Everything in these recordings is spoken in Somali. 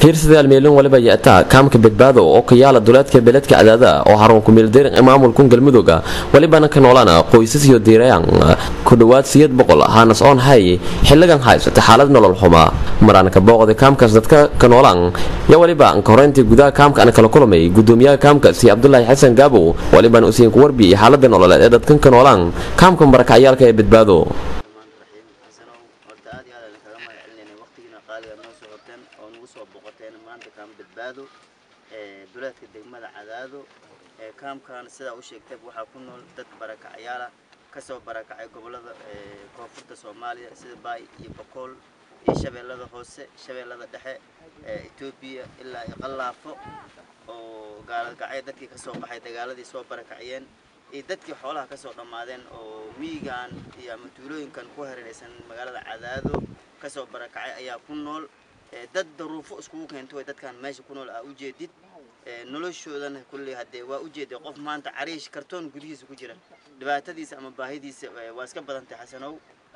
fiirsadayaal meelin waliba yataa kaamka badbaado oo ka yaala duleedka beledka cadaada oo harun kumeeldeerin maamulkun galmudugga welibana ka noolaan qoysas iyo diirayaan ku dhowaad siyad boqol haanas oon hay xilligan haysata xaalad nolol xuma maraan ka booqday kaamkaas dadka ka noolaan yo weliba anka horeyntii gudaha kaamka ana kala kulamay gudoomiyaha kaamkaasi cabdulaahi xasan gaabow welibana usiin ku warbiyey xaalada nololeed ee dadkan ka noolaan kaamka marakacyaalka ee badbaado horta aad iyo aad aan kaga mahad celinayna waqtigiina qaaliga noo soo horteen oo nagu soo boqoteen maanta kaam badbaado ee duleedka degmada cadaado ee kaamkan sidaa u sheegtay waxaa ku nool dad barakacyaala kasoo barakacay gobolada ee koonfurta soomaaliya sida baay iyo bokool iyo shabeellada hoose shabeellada dhexe ee etoobiya ilaa iyo qallaafo oo gaaladgacyo dadkii kasoo baxay dagaaladii soo barakaciyeen iyo dadkii xoolaha kasoo dhammaadeen oo miyigan iyo ama tuulooyinkan ku hareeraysan magaalada cadaado kasoo barakacay ayaa ku nool ee dad daruufo iskugu keento way dadkan meesha ku nool aa ujeedid ee noloshoodana kulley haddee waa ujeeday qof maanta cariish kartoon gudihiisa ku jira dhibaatadiisa ama baahidiisa ee waa iska badantay xasanow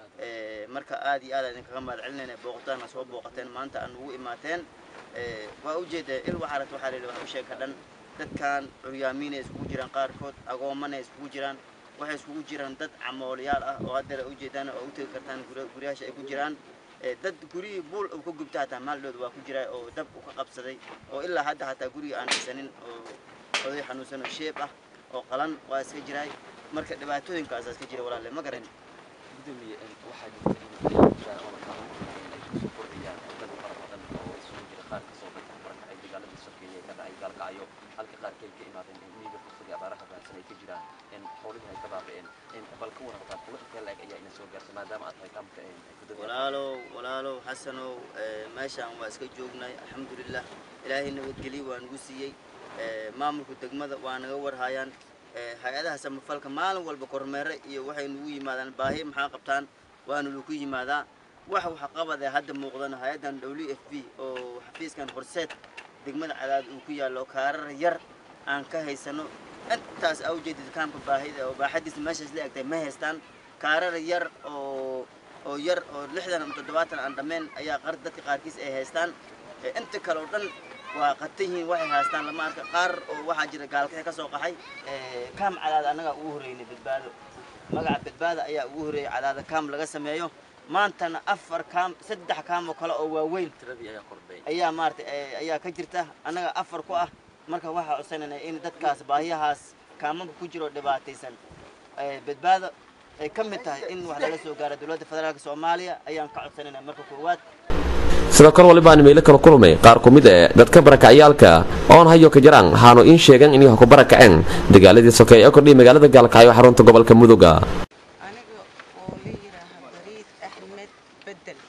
ee marka aad iyo aad aan idinkaga mahad celinayna booqataana soo booqateen maanta aan ugu imaateen ee waa ujeedaa il waxaa rabta waxaa la yidhi wax u sheeka dhan dadkan curyaamiinay iskugu jiraan qaarkood agoomanay iskugu jiraan waxay iskugu jiraan dad camoolayaal ah oo haddeer u jeedaan oo u tegi kartaan gurya- guryaasha ay ku jiraan ee dad gurihii buul uu ka gubta hataa maaldhood waa ku jira oo dab u ka qabsaday oo ilaa hadda hataa guriga aan dhisanin oo oday xanuunsan oo sheeb ah oo qalan waa iska jiraay marka dhibaatooyinkaasaa iska jira walaalle ma garan gudoomiye waxaa jirta in shaqada ay kusoo kordhayaan dad fara badan oo isugu jira qaar kasoo dadka barakacay dagaaladii sokeeye ka dhacay gaalkacyo halka qaarkeed ka imaadeen in miyiga fursadii abaaraha baahsan ay ka jiraan in xoolihii ay ka baaba'een in bal ka waran qaar kuwa intee la-eg ayaa ina soo gaarsa maadaama aad tahay kaamka gudoomiye walaalow walaalow xasanow ee, meeshaan waa iska joognay alxamdulilah ilaahay nabadgelyo waa nagu siiyey ee, maamulka degmada waa naga warhayaan ee, hay-adaha samafalka maalin walba kormeere iyo waxay nagu yimaadaan baahi maxaa qabtaan waana lagu yimaadaa wax waxa qabad ee hadda muuqdana hay-addan w f b oo xafiiskan horseed degmada cadaad uu ku yaallo kaarar yar aan ka haysano intaas aa ujeedid kaamka baahida oo baaxadiisa meeshaas la egtay ma haystaan kaarar yar oo oo yar oo lixdan ama toddobaatan aan dhammayn ayaa qar dadka qaarkiis ay haystaan ee inta kale oo dhan waa qatan yihiin waxay haystaan lama arka qaar oo waxaa jira gaalkixi ka soo qaxay ee kaam cadaad annagaa ugu horreynay badbaado magaca badbaada ayaa ugu horreeyay cadaada kaam laga sameeyo maantana afar kaam saddex kaam oo kale oo waaweyn tiradii ayaa kordhay ayaa maaragtay ee, ayaa ka jirta annaga afar ku ah marka waxaa codsanayna in dadkaas baahiyahaas kaamamka ku jiro dhibaataysan ee, badbaado ay ka mid tahay in wax laga soo gaaro dowladda federaalka soomaaliya ayaan ka codsanayna marka koowaad sidoo kale walibaan meelo kala kulmay qaar ku mid ee dadka barakacyaalka oon hayo ka jiraan haanu in sheegan inay ku barakaceen dagaaladii sokeeye ee kordhiyay magaalada gaalkacyo xarunta gobolka mudugga aniga oo la yidhaaha bariid axmed bedel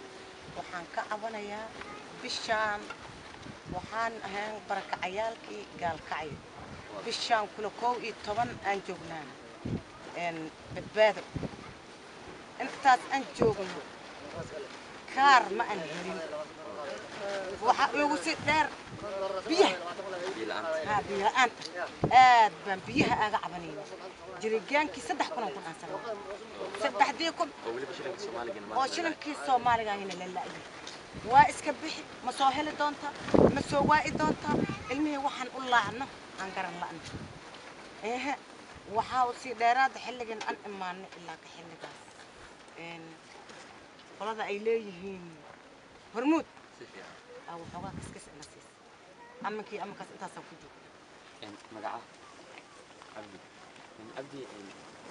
waxaan ka cabanayaa bishaan waxaan ahayn barakacayaalkii gaalkacyo bishaan kula kow iyo toban aan joognaa een, badbaado intaas aan joogno kaar ma aan helin waxaa igu si dheer biyaha ها بيهان آد بان بيها أجا عبنين جريجان كي سدح كنا كنا أنسان سدح ديكم oo weliba shilinka soomaaligan oo shilinkii soomaaliga hina lalaayay waa iska bixi ma soo heli doontaa ma soo waa'i doontaa ilmihii waxaan u laacno aan garan la'na ehe waxaa sii dheeraada xilligan aan imaano ilaa ka xilligaas Een, qolada ay leeyihiin hormuud si fiican aa waxoogaa kaskis ina siis amankii amankaas intaasaan ku jooga in magaca cabdi in cabdi in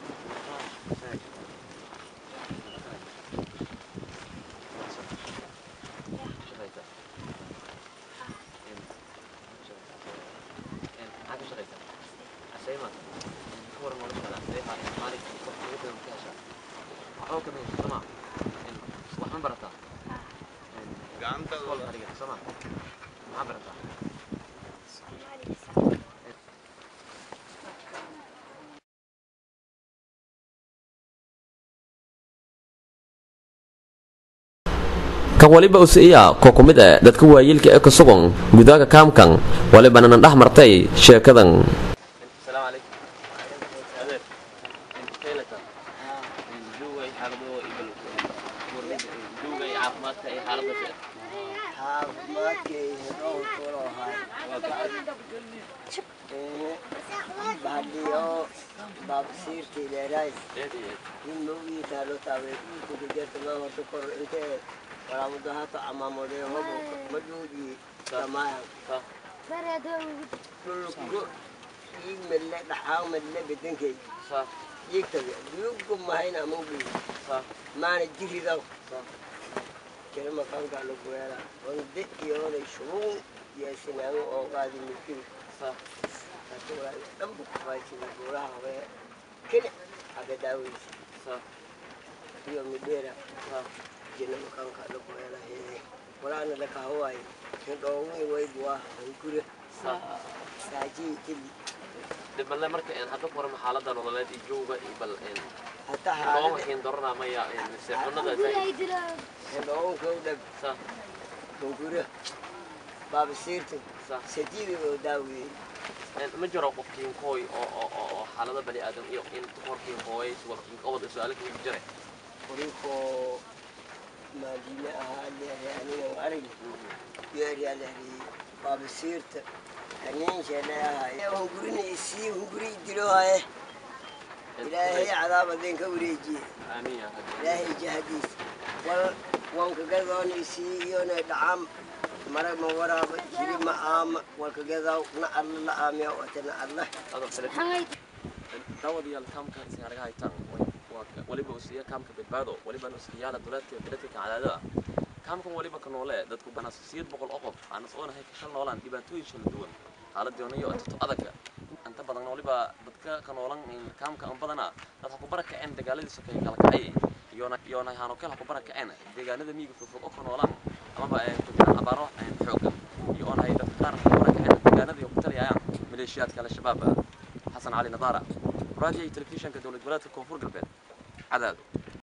maxaa barataa kan waliba usiiya koo ku mid ah dadka waayeelka ee ka sugan gudaha kaamkan walibana nan dhex martay sheekadan السلام عليكم أدير أنت كيلتا دوغي حالدو إبل دوغي عافماتك أي حالدو caafimaad dadkay hedhow kulohay bahadiyo baabsiirtii dheeraay in mawgii taalo taabay dhulku kujertama horta kor intee walaamado hata amaamode hobo madhuudii samaayan dhulku ii melle dhaxaa melle bedenkay yigtaga duyugu mahayna amugi maana jiridaw kere makanka laguweela wande iyoonay shubuun yeesinaamo oo qaadi milkiri dhanbu kufaysida buuraha hore kene aga daaweysa iyo midheera jina makanka laguweela hee walaana lakahawaay hindhoowii waybuwaa hungure saajii kili dhiballe marka hadda ku warama xaalada nololeed iyo jooga iyo bal hata looma xaalada keen doranaa maya seexunada hindhoowinka u dhab sa hungure baabasiirta sa sadiidi oo daawiyey ma jiro qof kiinkooy oo oo oo oo xaalada bani aadam iyo in hor kiinkooy wal kiinkobad su-aalo kaga jire qorikoo maadiine ahaa leehay aniga arag yeeriyaa leehay baabasiirta kaniinshele ahay hungurina isii hunguri dilohaye ilaahay cadaab adeen ka wareejiye aamiin yaa rabbi ilaahay jahadiis wal wankagadoon isii iyona dhacaam mara ma waraaba jiri ma aama walkagadaw na alla la aamiya wate na alla adoo kale daawadayaal kaamka sigaaraga haytaan waa waliba usiya kaamka badbaado waliba usiyaala duleedka beledka kacadaada kaamkan waliba ka noole dadku banaa siyad boqol oo qof aan isoonahay ka shal noolaan dhibaatooyin kala duwan xaaladoonayo inta adagka inta badan waliba dadka ka noolan kaamka an badana dad ha ku bara kaceen dagaaladii sokeeye kala kacay iyona iyona haano kale ha ku bara kaceen deegaanada miyiga fogfog oo ka noolaan amaba ku jiraan abaaro xoogan iyo oonahay dadka qaar ha ku bara kaceen deegaanadii ku taliyayaan maleeshiyaadka al-shabaab xasan cali nadaara raadiyo iyo telefishinka dowlad goboleedka koonfur galbeed cadaado